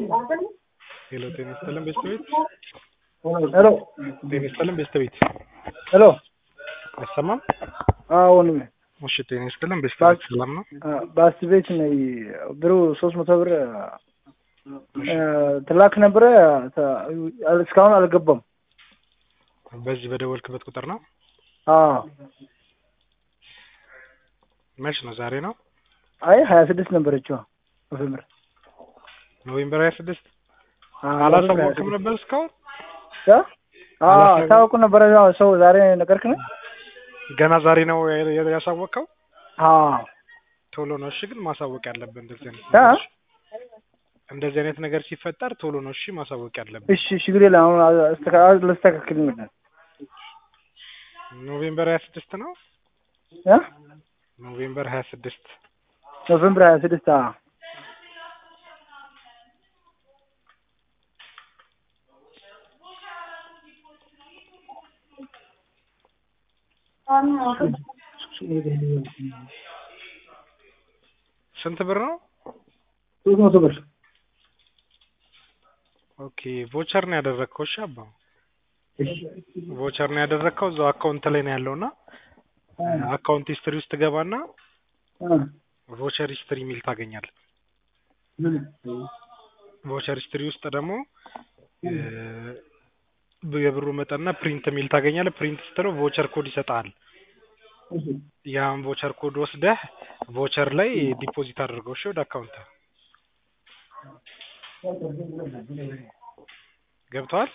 ሄሎ ጤና ይስጥልን ቤተሰቤት ሄሎ ጤና ይስጥልን ቤተሰቤት ሄሎ አይሰማም? አዎ ወንድሜ እሺ ጤና ይስጥልን ቤተሰቤት ሰላም ነው? በአስት ቤት ነኝ። ብሩ ሶስት መቶ ብር ትላክ ነበረ እስካሁን አልገባም። በዚህ በደወልክበት ቁጥር ነው? አዎ መች ነው? ዛሬ ነው? አይ ሀያ ስድስት ነበረችው ኖቬምበር ኖቬምበር ሀያ ስድስት አላሳወቅም ነበር እስካሁን? ታወቁ ነበረ ሰው ዛሬ ነገርክ ነው? ገና ዛሬ ነው ያሳወቅከው? አዎ ቶሎ ነው እሺ። ግን ማሳወቅ ያለብን እንደዚህ አይነት አ? ነገሮች እንደዚህ አይነት ነገር ሲፈጠር ቶሎ ነው እሺ ማሳወቅ ያለብን። እሺ ችግር የለም። አሁን አስተካ- ላስተካክል ይመጣል ኖቬምበር ሀያ ስድስት ነው? እ ኖቬምበር ሀያ ስድስት ኖቬምበር ሀያ ስድስት አዎ ስንት ብር ነው? ሶስት መቶ ብር ኦኬ ቮቸር ነው ያደረግከው? እሺ አባ ቮቸር ነው ያደረግከው እዛው አካውንት ላይ ነው ያለውና አካውንት ሂስትሪ ውስጥ ገባና ቮቸር ሂስትሪ የሚል ታገኛለህ። ቮቸር ሂስትሪ ውስጥ ደግሞ የብሩ መጠንና ፕሪንት የሚል ታገኛለህ። ፕሪንት ስትለው ቮቸር ኮድ ይሰጥሃል። ያን ቮቸር ኮድ ወስደህ ቮቸር ላይ ዲፖዚት አድርገው እሺ ወደ አካውንት ገብተዋል።